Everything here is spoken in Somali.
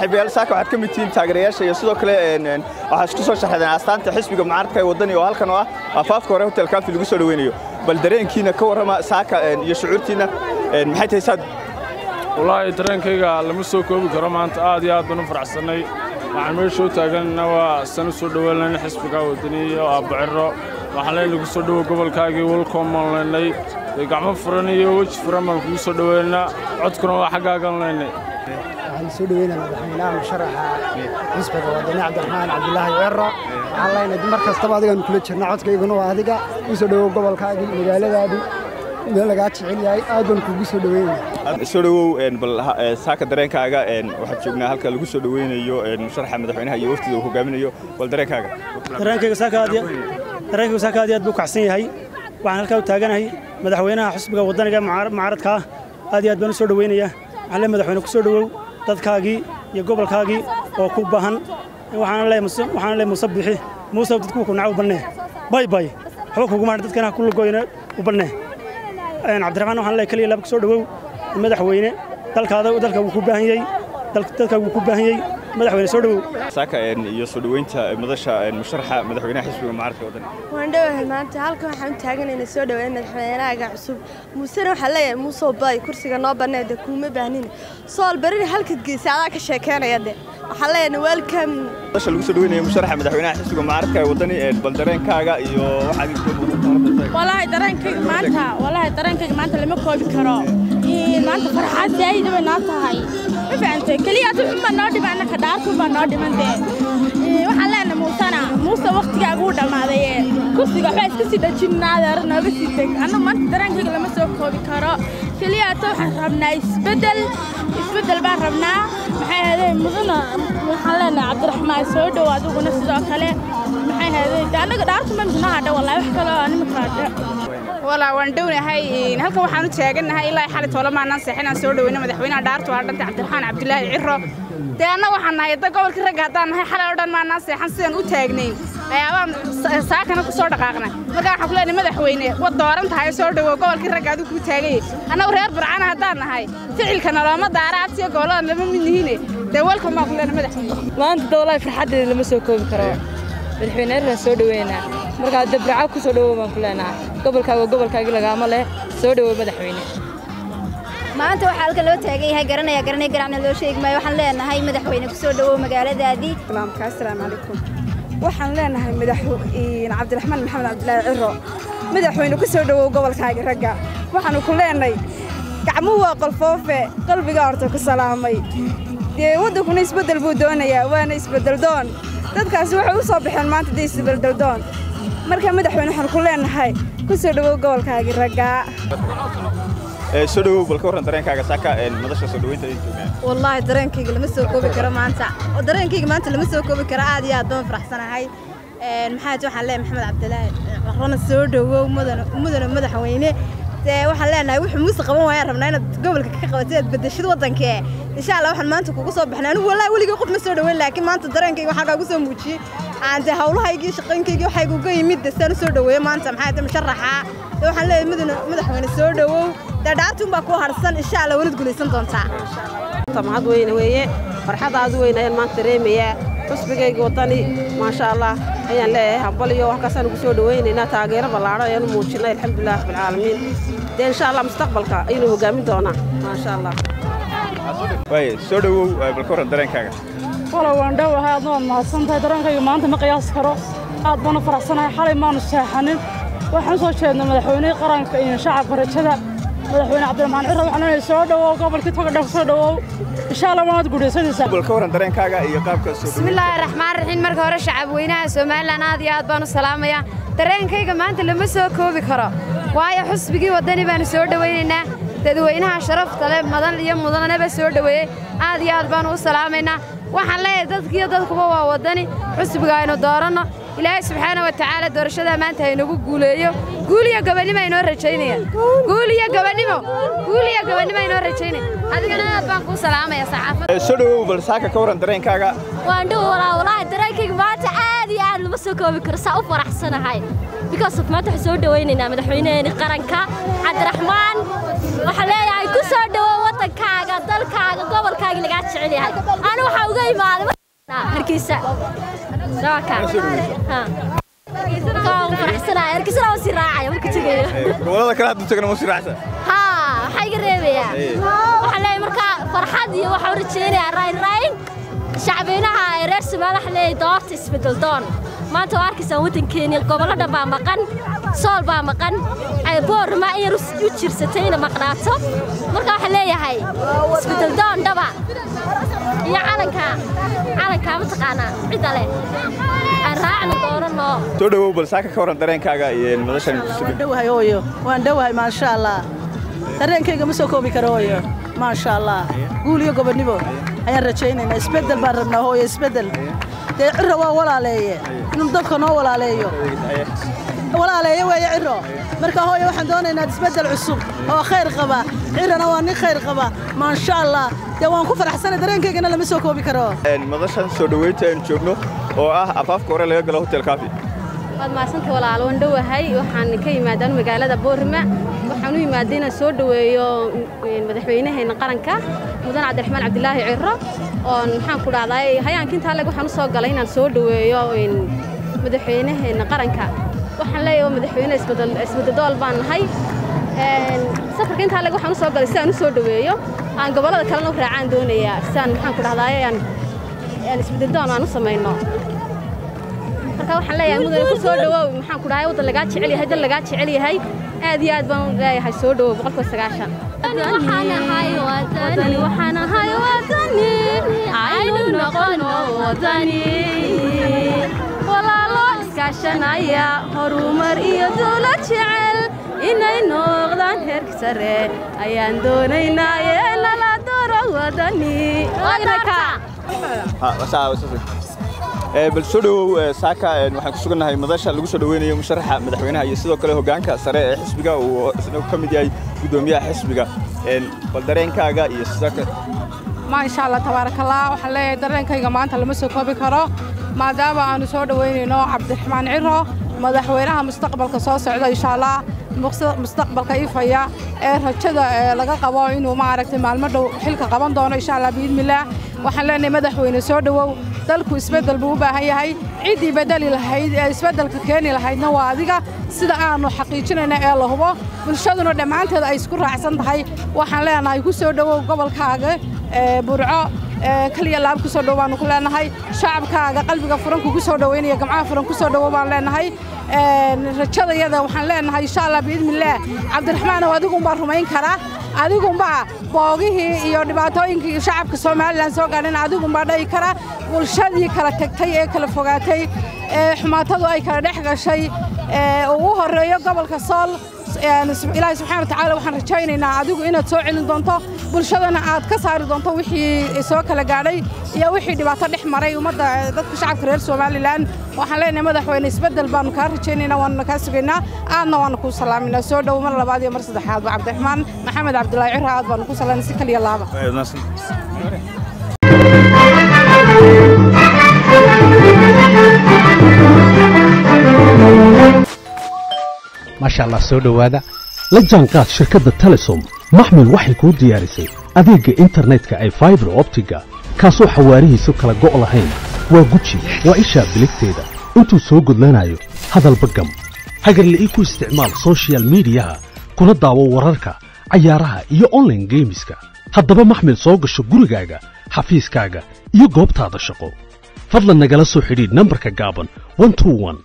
saaxiibayaal saaka waxaad ka mid tihiin taageerayaasha iyo sidoo kale waxaa isku soo sharxadeen astaanta xisbiga mucaaradka ee waddani oo halkan oo ah afaafka hore hotel kaafi lagu soo dhaweynayo bal dareenkiina ka warrama saaka iyo shucuurtiina maxay tahay saad wallaahi dareenkayga lama soo koobi karo maanta aad iyo aad baan u faraxsannay waxaan meesha u taaganna waa san u soo dhoweynayna xisbiga waddani iyo aabaciro waxaan leenay ku soo dhowo gobolkaagii welcome leynay gacmo furan iyo weji furan baan kugu soo dhoweynaa codkuna waa xaggaagan leynay waxaan soo dhoweynaa madaxweynaha musharaxa xisbiga waddani cabdiraxmaan cabdulaahi cero waxaan leenahay mar kastaba adigaanu kula jirna codkayguna waa adiga u soo dhowow gobolkaagii magaaladaadii meel lagaa jecel yahay aad baan kugu soo dhoweynaya soo dhowow bal saaka dareenkaaga waxaad joognaa halka lagu soo dhoweynayo musharaxa madaxweynaha iyo waftida uu hogaaminayo bal dareenkaaga dareenkayga saaka aad dareenkayga saaka aad iyo aad buu kacsan yahay waxaan halkaa u taaganahay madaxweynaha xisbiga waddaniga mucaaradka ah aad iyo aad baan u soo dhoweynayaa waxaan le madaxweyne ku soo dhowow dadkaagii iyo gobolkaagii oo ku bahan waxaana le muuse bixi muuse dadkuu ku naca u bannee bay bay waxba kuguma dadkana ku lugoyna u bannee cabdiraxmaan waxaan le keliya laba ku soo dhowow madaxweyne dalkaada dalka wuu ku baahan yahay dadka wuu ku baahan yahay madaxweyne soo dhowow saaka iyo soo dhoweynta madasha musharaxa madaxweynaha xisbiga mucaaradka waddani waan dhowahay maanta halkan waxaan u taaganayna soo dhoweyn madaxweynahaaga cusub muusena waxaa leeyahay muusoo bay kursiga noo bannee de kuuma baahnina sool berina halkad geysa adaa ka sheekeynaya de waxaan leeyahay welcome madasha lagu soo dhoweynayo musharaxa madaxweynaha xisbiga mucaaradka ee waddani bal dareenkaaga iyo waxaad walaahi dareenkayga maanta walaahi dareenkayga maanta lama koobi karo maanta farxaad zaa'id bay noo tahay ma fahantay keliya adu xun baa noo dhiman annaka dhaartun baa noo dhiman dee waxaan leenahay muusana muuse wakhtigaaga uu dhammaaday kursiga waxbaa iska sii dhajinaadeer nooga sii deg annagu maanta dareenkayga lama soo koobi karo keliya ata waxaan rabnaa isbeddel isbeddel baan rabnaa maxay ahaydee mudana waxaan leenahay cabdiraxmaan soo dhow adiguna sidoo kale maxay ahaydee annaga dhaartun baa midnoo hadha wallahi wax kaloo animaka hadha walaa waan dhownahay halkan waxaan u taagannahay ilaa xali toole maanaan seexinaan soo dhoweyna madaxweynaha dhaartu waa dhantay cabdiraxmaan cabdulaahi ciro dee anna waxaan nahay da gobolka ragga haddaan nahay xalay oo dhan maanaan seexan sidaan u taagnayn ayaabaan saakana ku soo dhaqaaqnay markaa waxaan ku leenahay madaxweyne wad dooran tahay soo dhowow gobolkii ragga adigu kuu taagayay annagu reer burcana haddaan nahay ficilka nolooma daara adsiyo gobolladan lama mid nihine dee welcome baan ku leenahay madaxweyne maanta dowlahi farxaddeeda lama soo koobi karo madaxweyne erran soo dhoweynaa markaa dabraca ku soo dhowow baan ku leenaha gobolkaaga gobolkaagii lagaama leh soo dhowow madaxweyne maanta waxaa halkan loo taagan yahay garanaya garanay garacna loo sheegi maayo waxaan leenahay madaxweyne ku soo dhowow magaaladaadii salaamka assalaamu calaykum waxaan leenahay madaxweyne cabdiraxmaan maxamed cabdilaahi ciro madaxweyne ku soo dhowow gobolkaagii ragga waxaanu ku leenahay gacmuhu waa qolfoofe qalbiga horta ku salaamay dee waddankuna isbeddel buu doonayaa waana isbeddel doon dadkaasi waxay u soo baxeen maanta dee isbeddel doon marka madaxweyne waxaan ku leenahay ku soo dhowow gobolkaagii raggaa soo dhowow bal ka warran dareenkaaga saaka madasha soo dhoweynta ay joogaan wallaahi dareenkayga lama soo koobi karo maanta oo dareenkayga maanta lama soo koobi karo aad iyo aad baan faraxsanahay maxaa waxaan leeyahay maxamed cabdilaahi carrana soo dhowow mudana mudana madaxweyne dee waxaan leenahay wuxuu muuse qaban waayaan rabnaa inaad gobolka ka qabatay aad bedeshid waddankee insha allah waxaan maanta kugu soo baxnay anigu wallaahi weligay qof ma soo dhoweyn laakiin maanta dareenkayga waxaa kaagu soo muujiyey aan dee hawlahaygii shaqooyinkaygii waxaygu uga yimid dee saan u soo dhoweeyo maanta maxaa dee musharaxa dee waxaan leeyahay mudana madaxweyne soo dhowow dee dhaartuun baa kuu harsan insha allah wanad guulaysan doontaa mahad weyne weeye farxadaadu weyn ayaan maanta dareemayaa xusbigayga waddani maasha allah ayaan leeyahay hambal iyo wax kaasaan ugu soo dhowaynaynaa taageero ballaadho ayaan u muujinay alxamdulilah rabbilcaalamiin dee insha allah mustaqbalka ayaynu hogaamin doonaa maasha allah waaye soo dhowow bal ka warran dareenkaaga walow waan dhowahay aadna waad mahadsan tahay dareenkayga maanta ma qiyaasi karo aad baan u faraxsanahay xalay maanu seexanin waxaan u soo jeednay madaxweynihii qaranka iyo shacabka rajada madaxweyne cabdiraxmaan ciro waxaan leenahay soo dhowow gobolkii togadha ku soo dhowow insha allah waanaad guudhaysanaysaa bal ka warran dareenkaaga iyo qaabka soo bismillaahi raxmaan raxiim marka hore shacab weynaha somalilan aad iyo aad baan u salaamayaa dareenkayga maanta lama soo koobi karo waayo xusbigii waddani baanu soo dhowaynaynaa dadweynaha sharafta leh madan iyo mudanaba soo dhoweeyey aad iyo aad baanu u salaamaynaa waxaan leeyahay dadkiiyo dadkuba waa waddani xusbiga aynu dooranno ilaahay subxaana wa tacaala doorashadaa maanta haynagu guuleeyo guul iyo gabannimo aynoo rajaynaya guul iyo gabannimo guul iyo gabannimo aynoo rajaynaya adigana aad baan kuu salaamaya saxaafadda soo dhowow bal saaka ka warran dareenkaaga waan dhow walaa walaahi dareenkayga maanta aad iyo aad lama soo koobi karo saa u faraxsanahay because of maanta waxaan soo dhowaynaynaa madaxweynaheeni qaranka cabdiraxmaan waxaan leeyahay ku soo dhowow waddankaaga dalkaaga gobolka gobolkaagii lagaa jecel yahay ani waxaa uga imaaday hargeysa faraxsanaya hargeysana waa sii raacaya marka tegayo gobolada kale hadda tagana ma sii raacsan haa waxaa iga reebayaa waxaan leeyahay markaa farxad iyo waxaan u rajaynayaa rayn rayn shacbiynaha reer Soomaaliya waxaan leeyahay doorta isbedel doon maanta waa arkaysaan waddankeeni gobollo dhan baa maqan sool baa maqan boorma in yar u jirsatayna maqnaato marka waxaan leeyahay isbedel doon dhaba iyo calanka calanka mataqaanaa cidda leh aan raacna doonano soo dhawow bal saaka ka waran dareenkaaga iyo madashan waan dhowahay hooyo waan dhowahay maasha allah dareenkayga ma soo koobi karo hooyo maasha allah guul iyo gobonnimo ayaan rajaynaynaa isbeddel baan rabnaa hooyo isbeddel dee cirro waa walaaleeye inuu dalka noo walaaleeyo walaaleeye weeye cirro marka hooyo waxaan doonaynaa isbeddel cusub oo khayr qaba cirrona waa nin khayr qaba maasha allah dee waan ku faraxsanay dareenkaygana lama soo koobi karo madashan soo dhoweynta aynu joogno oo ah afaafka hore laga galo hotel kaafi waad mahadsanta walaalo waan dhowahay waxaan ka yimaadaan magaalada boorima waxaan u imaaday inaan soo dhoweeyo madaxweynaheena qaranka mudan cabdiraxmaan cabdilaahi ciro oon maxaan ku dhahday hayaanka intaa leg waxaan u soo galay inaan soo dhoweeyo madaxweynaheena qaranka waxaan leeyahay madaxweyne isbededool baan nahay safarka intaa leg waxaan u soo galay si aan u soo dhoweeyo aan gobollada kalena u raacaan doonayaa si aan maxaan ku dhahday aan isbededoon aan u samayno marka waxaan leeyahay mudane ku soo dhawow maxaan ku dhahay waddan lagaa jecel yahay dal lagaa jecel yahay aad iyo aad baan leeyahay soo dhawow boqolkiiba sagaashan waxaan ahay wadani waxaan ahay wadani aynu noqono wadani walaalo iskaashanaya horumar iyo dawlad jecel inay noqdaan heerka sare ayaan doonaynaa ee nala dooro wadani bal soo dhawow saaka waxaan ku sugannahay madasha lagu soo dhaweynayo musharaxa madaxweynaha iyo sidoo kale hoggaanka sare ee xisbiga uu isna ka mid yahay guddoomiyaha xisbiga bal dareenkaaga iyo sidoo kale maasha allah tabaarakallah waxaan leeyahay dareenkayga maanta lama soo koobi karo maadaama aanu soo dhoweynayno cabdiraxmaan ciro madaxweynaha mustaqbalka soo socda insha allah mustaqbalka ifaya ee rajada laga qabo inuu maaragtay maalmo dhow xilka qaban doono insha allah biidmillaah waxaan leenahay madaxweyne soo dhowow dalku isbeddel buu u baahan yahay ciddii bedeli lahayd ee isbeddelka keeni lahaydna waa adiga sida aanu xaqiijinayna ee la hubo bulshaduna dhammaanteed ay isku raacsan tahay waxaan leenahay ku soo dhowow gobolkaaga burco kaliya laab ku soo dhow baanu ku leenahay shacabkaaga qalbiga furan kugu soo dhoweynaya gamcaha furan ku soo dhowow baan leenahay rajadayada waxaan leenahay insha allah biidmillaah cabdiraxmaanow adigunbaa rumayn kara adigunbaa boogihii iyo dhibaatooyinkii shacabka somalilan soo gaadhin adigunbaa dhayi kara bulshadii kala tegtay ee kala fogaatay ee xumaatadu ay kala dhex gashay ugu horreeyo gobolka sool ilaahay subxaana watacaala waxaan rajaynaynaa adigu inaad soo celin doonto bulshadana aad ka saari doonto wixii soo kala gaadhay iyo wixii dhibaato dhex maray ummadda dadka shacabka reer somalilan waxaan leenahay madaxweyne isbeddel baanu kaa rajaynaynaa waanuna kaa sugaynaa aadna waanu kuu salaaminaa soo dhowo mar labaad iyo mar saddexaad ba cabdiraxmaan maxamed cabdilaahi ciro aad baanu ku salaamay si kaliya laaba maasha allah soo dhowaada la jaanqaad shirkadda telesom maxmil waxay kuu diyaarisay adeegga internetka ay faibar optiga kaasoo xawaarihiisu kala go' lahayn waa guji waa ishaa biligteeda intuu soo gudlanayo hadalba gam hagarle ii ku isticmaal soshiyal miidiyaha kuna daawo wararka cayaaraha iyo onlaine geemiska haddaba maxmil soo gasho gurigaaga xafiiskaaga iyo goobtaada shaqo fadlan nagala soo xidhiidh nambarka gaaban